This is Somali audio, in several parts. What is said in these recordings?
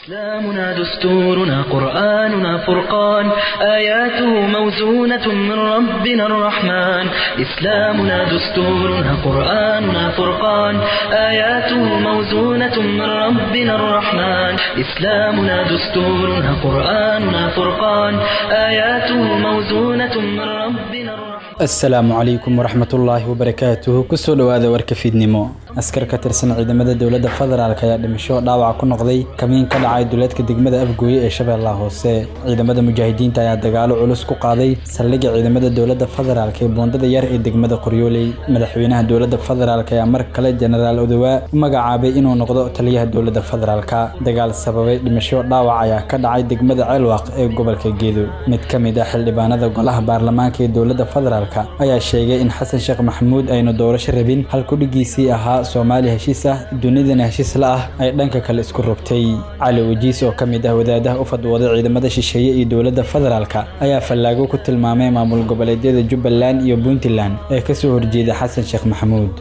إسلامنا دستورنا قرآننا فرقان آياته موزونة من ربنا الرحمن إسلامنا دستورنا قرآننا فرقان آياته موزونة من ربنا الرحمن إسلامنا دستورنا قرآننا فرقان آياته موزونة من ربنا الرحمن asalaamu calaykum waraxmatullaahi wabarakaatuhu kusoo dhowaada warka fiidnimo askar ka tirsan ciidamada dowladda federaalk ayaa dhimasho dhaawac ku noqday kamiin ka dhacay duleedka degmada afgooye ee shabeellaha hoose ciidamada mujaahidiinta ayaa dagaalo culus ku qaaday saldhigga ciidamada dowladda federaalk ee boondada yar ee degmada qoryooley madaxweynaha dowladda federaalk ayaa mar kale jenaraal odowaa u magacaabay inuu noqdo taliyaha dowladda federaalk dagaal sababay dhimasho dhaawac ayaa ka dhacay degmada ceelwaaq ee gobolka geedo mid ka mid ah xildhibaanada golaha baarlamaanka ee dowladda federaalk ayaa sheegay in xasan sheekh maxamuud aynu doorasho rabin halkudhigiisii ahaa soomaali heshiis ah dunidana heshiis la ah ay dhanka kale isku rogtay cali wajiis oo ka mid ah wadaadaha u fadwooday ciidamada shisheeye iyo dowladda federaalk ayaa fallaago ku tilmaamay maamul goboleedyada jubbaland iyo puntland ee kasoo horjeeda xasan sheekh maxamuud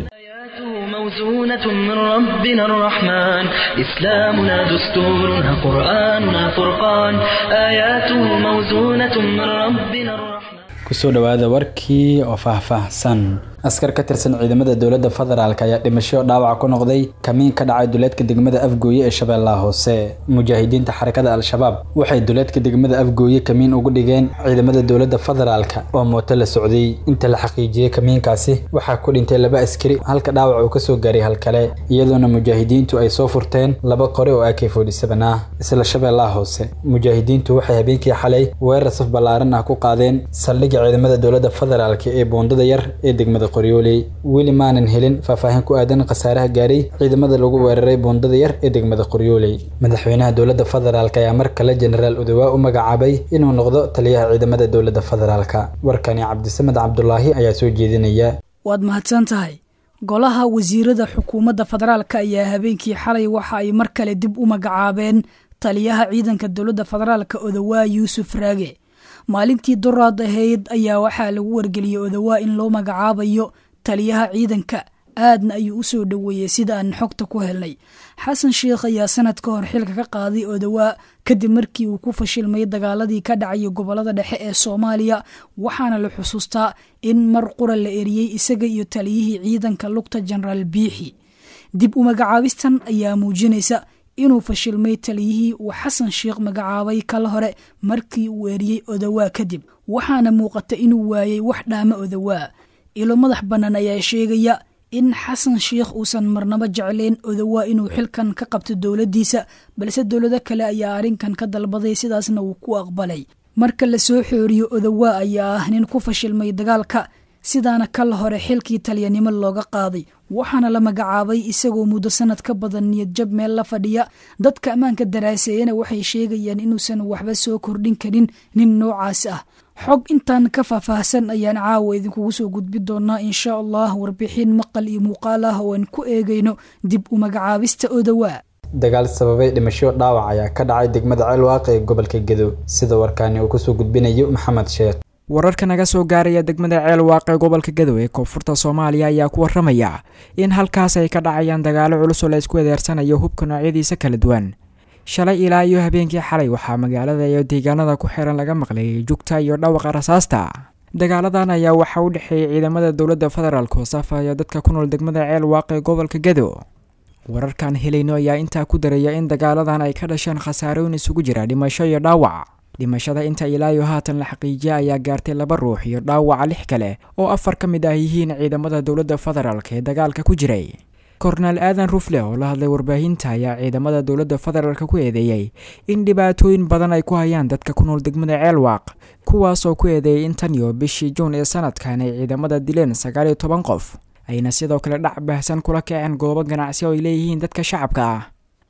موزونة من ربنا الرحمن إسلامنا دستورنا قرآننا فرقان آياته موزونة من ربنا الرحمن kusoo dhowaada warkii oo faahfaahsan askar ka tirsan ciidamada dowladda federaalk ayaa dhimasho dhaawac ku noqday kamiin ka dhacay duleedka degmada afgooye ee shabeellaha hoose mujaahidiinta xarakada al-shabaab waxay duleedka degmada afgooye kamiin ugu dhigeen ciidamada dowladda federaalk oo mooto la socday inta la xaqiijiyey kamiinkaasi waxaa ku dhintay laba askari halka dhaawac uu kasoo gaaray hal kale iyadoona mujaahidiintu ay soo furteen laba qori oo ak forty-seven ah isla shabeellaha hoose mujaahidiintu waxay habeenkii xalay weerar saf ballaaran ah ku qaadeen saldhigga ciidamada dowladda federaalk ee boondada yar ee degmada qoryooley weli maanan helin faahfaahin ku aadan khasaaraha gaaray ciidamada lagu weeraray boondada yar ee degmada qoryooley madaxweynaha dowladda federaalk ayaa mar kale jenaraal odowaa u magacaabay inuu noqdo taliyaha ciidamada dowladda federaalk warkani cabdisamed cabdulaahi ayaa soo jeedinaya waad mahadsan tahay golaha wasiirada xukuumadda federaalk ayaa habeenkii xalay waxa ay mar kale dib u magacaabeen taliyaha ciidanka dowladda federaalk odowaa yuusuf raage maalintii doraad ahayd ayaa waxaa lagu wargeliyey odowaa in loo magacaabayo taliyaha ciidanka aadna ayuu u soo dhoweeyey sida aan xogta ku helnay xasan sheikh ayaa sanad ka hor xilka ka qaaday odowaa kadib markii uu ku fashilmay dagaaladii ka dhacaya gobolada dhexe ee soomaaliya waxaana la xusuustaa in mar qura la eriyey isaga iyo taliyihii ciidanka lugta jenaraal biixi dib u magacaabistan ayaa muujinaysa inuu fashilmay taliyihii uu xasan sheikh magacaabay kala hore markii uu eriyey odowaa kadib waxaana muuqata inuu waayey wax dhaama odowaa ilo madax bannaan ayaa sheegaya in xasan sheikh uusan marnabo jeclayn odowaa inuu xilkan ka qabto dowladdiisa balse dowlado kale ayaa arrinkan ka dalbaday sidaasna uu ku aqbalay marka la soo xooriyo odowaa ayaa ah nin ku fashilmay dagaalka sidaana kala hore xilkii talyanimo looga qaaday waxaana la magacaabay isagoo muddo sanad ka badan niyadjab meel la fadhiya dadka ammaanka daraaseeyana waxay sheegayaan inuusan waxba soo kordhin karin nin noocaas ah xog intaan ka faahfaahsan ayaan caawa idinkugu soo gudbi doonaa insha allah warbixin maqal iyo muuqaal ah oo aan ku eegayno dib u magacaabista odowaa dagaal sababay dhimasho dhaawac ayaa ka dhacay degmada ceelwaaq ee gobolka gedo sida warkaani uu kusoo gudbinayo maxamed sheekh wararka naga soo gaaraya degmada ceel waaqe gobolka gadow ee koonfurta soomaaliya ayaa ku waramaya in halkaas ay ka dhacayaan dagaalo culus oo la isku adeersanayo hubka noocyadiisa kala duwan shalay ilaa iyo habeenkii xalay waxaa magaalada iyo deegaanada ku xiran laga maqlayay jugta iyo dhawaqa rasaasta dagaaladan ayaa waxaa u dhexeeyay ciidamada dowladda federaalk oo safaya dadka ku nool degmada ceel waaqe gobolka gadow wararkaan helayno ayaa intaa ku daraya in dagaaladan ay ka dhasheen khasaarooyin isugu jira dhimasho iyo dhaawac dhimashada inta ilaayo haatan la xaqiijiya ayaa gaartay laba ruux iyo dhaawaca lix kale oo afar ka mid ah yihiin ciidamada dowladda federaalk ee dagaalka ku jiray korneel aadan rufle oo la hadlay warbaahinta ayaa ciidamada dowladda federaalk ku eedeeyey in dhibaatooyin badan ay ku hayaan dadka ku nool degmada ceelwaaq kuwaas oo ku eedeeyay in tan iyo bishii juun ee sanadkan ay ciidamada dileen sagaal iyo toban qof ayna sidoo kale dhac baahsan kula kaceen goobo ganacsi oo ay leeyihiin dadka shacabka ah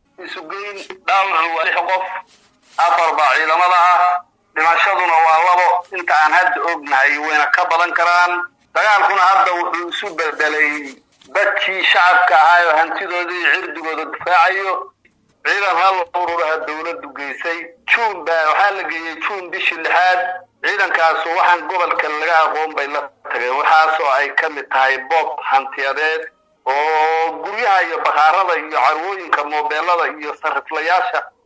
afar baa ciidamada ah dhimashaduna waa labo inta aan hadda ognahay wayna ka badan karaan dagaalkuna hadda wuxuu isu bedelay dadkii shacabka ahaayoo hantidooda iyo cirdigooda difaacayo ciidan hal ururaha dowladdu geysay juun baa waxaa la geeyey juun bishii lixaad ciidankaasu waxaan gobolka laga aqoon bay la tageen waxaasoo ay ka mid tahay boob hantiyadeed oo guryaha iyo bakhaarada iyo carwooyinka moobeelada iyo sariflayaasha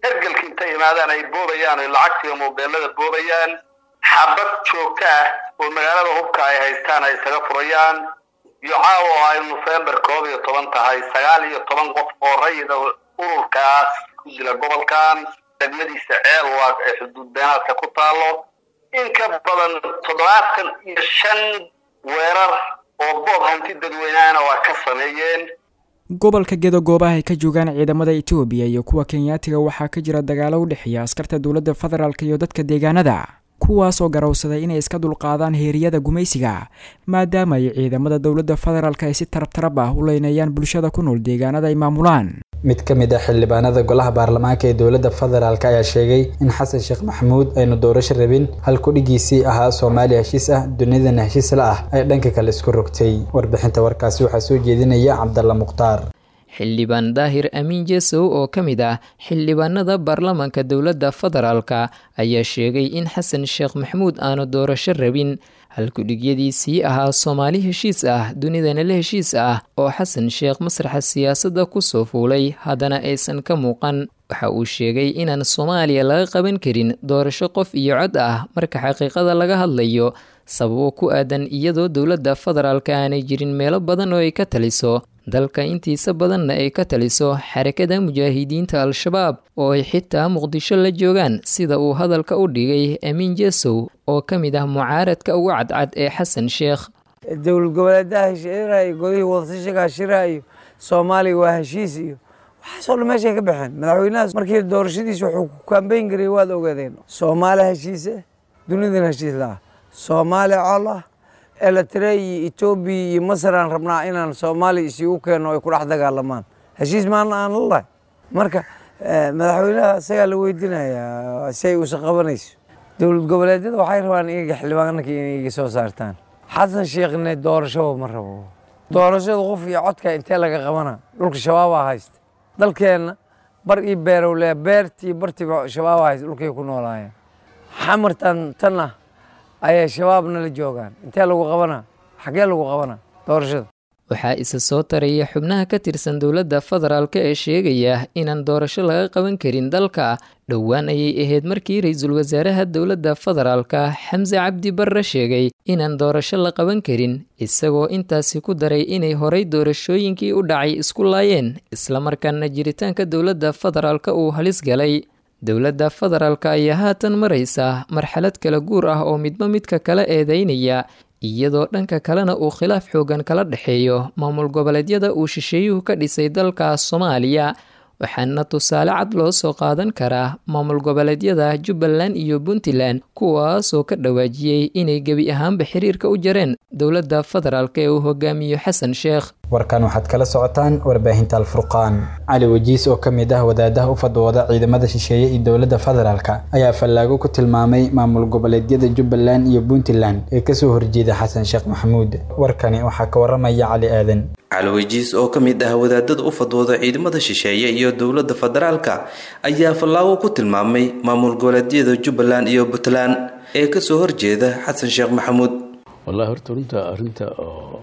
hergelka intay imaadaan ay boobayaan oy lacagtiiyo mobeelada boobayaan xabad joogto ah oo magaalada hubka ay haystaan ay isaga furayaan iyo caawa oo ay nofembar koob iyo toban tahay sagaal iyo toban qof oo rayida ururkaas ku dila gobolkan degmadiisa ceelwaag ee xuduud beenaadka ku taalo in ka badan toddobaatan iyo shan weerar oo boob hanti dadweynahana waa ka sameeyeen gobolka gedo goobaha ay ka joogaan ciidamada etoobiya iyo kuwa kenyaatiga waxaa ka jira dagaalo u dhexeeya askarta dowladda federaalk iyo dadka deegaanada kuwaas oo garowsaday inay iska dulqaadaan heeriyada gumaysiga maadaama ay ciidamada dowladda federaalk ay si tarabtarab ah u leynayaan bulshada ku nool deegaanada ay maamulaan mid ka mid ah xildhibaanada golaha baarlamaanka ee dowladda federaalk ayaa sheegay in xasan sheekh maxamuud aynu doorasho rabin halku dhigiisii ahaa soomaaliya heshiis ah dunidana heshiis la ah ay dhanka kale isku rogtay warbixinta warkaasi waxaa soo jeedinaya cabdalla mukhtaar xildhibaan daahir amiin jesow oo ka mid ah xildhibaanada baarlamaanka dowladda federaalka ayaa sheegay in xasan sheekh maxamuud aanu doorasho rabin halkudhigyadiisii ahaa soomaali heshiis ah dunidana la heshiis ah oo xasan sheekh masraxa siyaasadda kusoo fuulay haddana aysan ka muuqan waxa uu sheegay inaan soomaaliya laga qaban karin doorasho qof iyo cod ah marka xaqiiqada laga hadlayo sababo ku aadan iyadoo dowladda federaalka aanay jirin meelo badan oo ay ka taliso dalka intiisa badanna ay ka taliso xarakada mujaahidiinta al-shabaab oo ay xitaa muqdisho la joogaan sida uu hadalka u dhigay amiin jesow oo ka mid ah mucaaradka ugu cadcad ee xasan sheekh dowlad goboleedaha heshiirayo golihii wadasashiga hashirayo soomaaliya waa heshiis iyo waxaasoo dhan meeshay ka baxeen madaxweynahaas markii doorashadiisa wuxuu ku kambeyn garayay waad ogaadeen soomaaliya heshiise dunidana heshiis la-ah soomaaliya col ah eletre iyo etoobiya iyo masar aan rabnaa inaan soomaaliya isigu keenno ay ku dhex dagaalamaan heshiis maana aan la lahay marka madaxweynaha isagaa la weydiinayaa si ay usa qabanayso dowlad goboleedyada waxay rabaan iyaga xildhibaanka inay iga soo saartaan xasan sheekhne doorashaba ma rabo doorashada qof iyo codka intee laga qabana dhulka shabaabaa haysta dalkeenna bar io beerow le beertii bartiiba shabaabaa haysta dhulkay ku noolaayeen xamartan tan ah ayay shabaabna la joogaan intee lagu qabanaa xaggee lagu qabanaa doorashada waxaa isa soo taraya xubnaha ka tirsan dowladda federaalk ee sheegaya inaan doorasho laga qaban karin dalka dhowaan ayay ahayd markii ra-iisul wasaaraha dowladda federaalka xamse cabdi barre sheegay inaan doorasho la qaban karin isagoo intaasi ku daray inay horay doorashooyinkii u dhacay isku laayeen islamarkaana jiritaanka dowladda federaalk uu halis galay dowladda federaalk ayaa haatan maraysa marxalad kala guur ah oo midba midka kala eedeynaya iyadoo dhanka kalena uu khilaaf xoogan kala dhexeeyo maamul goboleedyada uu shisheeyuhu ka dhisay dalka soomaaliya waxaana tusaale cad loo soo qaadan karaa maamul goboleedyada jubbaland iyo puntland kuwaasoo ka dhawaajiyey inay gebi ahaanba xiriirka u jareen dowladda federaalk ee uu hogaamiyo xasan sheekh warkan waxaad kala socotaan warbaahinta alfurqaan cali wajiis oo ka mid ah wadaadaha u fadwooda ciidamada shisheeye iyo dowladda federaalk ayaa fallaago ku tilmaamay maamul goboleedyada jubbaland iyo puntland ee kasoo horjeeda xasan sheekh maxamuud warkani waxaa ka waramaya cali aadan caliwajiis oo ka mid ah wadaadada u fadwooda ciidamada shisheeye iyo dowladda federaalka ayaa fallaago ku tilmaamay maamul goboleedyada jubbaland iyo puntland ee kasoo horjeeda xasan sheekh maxamuud wallahi horta runta arrinta oo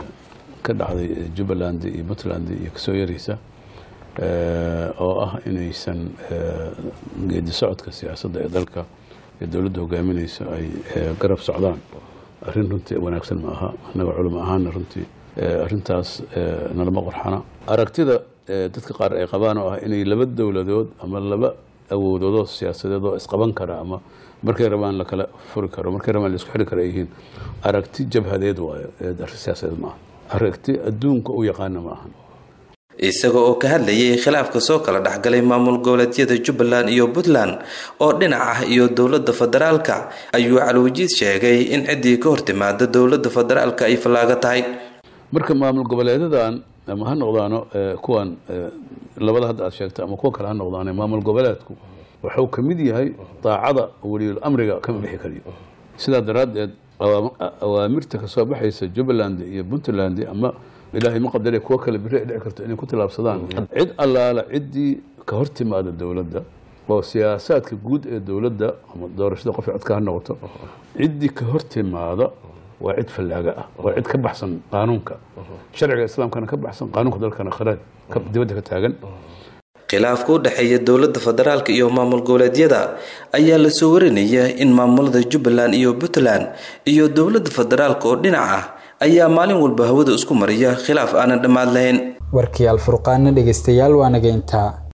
ka dhacday jubbaland iyo puntland iyo kasoo yaraysa oo ah inaysan geedi socodka siyaasadda ee dalka ee dowladda hogaaminaysa ay garab socdaan arrin runtii wanaagsan ma aha annaga culimo ahaana runtii arrintaas nalama qorxana aragtida dadka qaar ay qabaan oo ah inay laba dowladood ama laba awoodoodoo siyaasadeed oo isqaban kara ama markay rabaan lakala furi karo markay rabaan laisku xiri karo ay yihiin aragti jabhadeed waayo arrin siyaasadeed ma aha aragti adduunka u yaqaana ma ahan isaga oo ka hadlayay khilaafka soo kala dhexgalay maamul goboleedyada jubbaland iyo puntland oo dhinac ah iyo dowladda federaalka ayuu calwajiid sheegay in ciddii ka hortimaada dowladda federaalka ay fallaaga tahay marka maamul goboleedadan ama ha noqdaano kuwan labada hadda aad sheegta ama kuwa kale ha noqdaane maamul goboleedku wuxuu ka mid yahay daacada weliyul amriga kama bixi kariyo sidaa daraaddeed awaamirta kasoo baxaysa jubbaland iyo puntland ama ilaahay ma qadare kuwo kale biri ay dhici karto inay ku tilaabsadaan cid allaala ciddii ka hor timaada dowladda oo siyaasaadka guud ee dowladda ama doorashada qof codka ha noqoto ciddii ka hor timaada waa cid fallaaga ah waa cid ka baxsan qaanuunka sharciga islaamkana ka baxsan qaanuunka dalkana kharaaj dibadda ka taagan khilaafka u dhexeeya dowladda federaalk iyo maamul goboleedyada ayaa lasoo warinaya in maamulada jubbaland iyo puntland iyo dowladda federaalk oo dhinac ah ayaa maalin walba hawada isku mariya khilaaf aanan dhammaad lahayn warkii alfurqaana dhegeystayaal waa naga intaa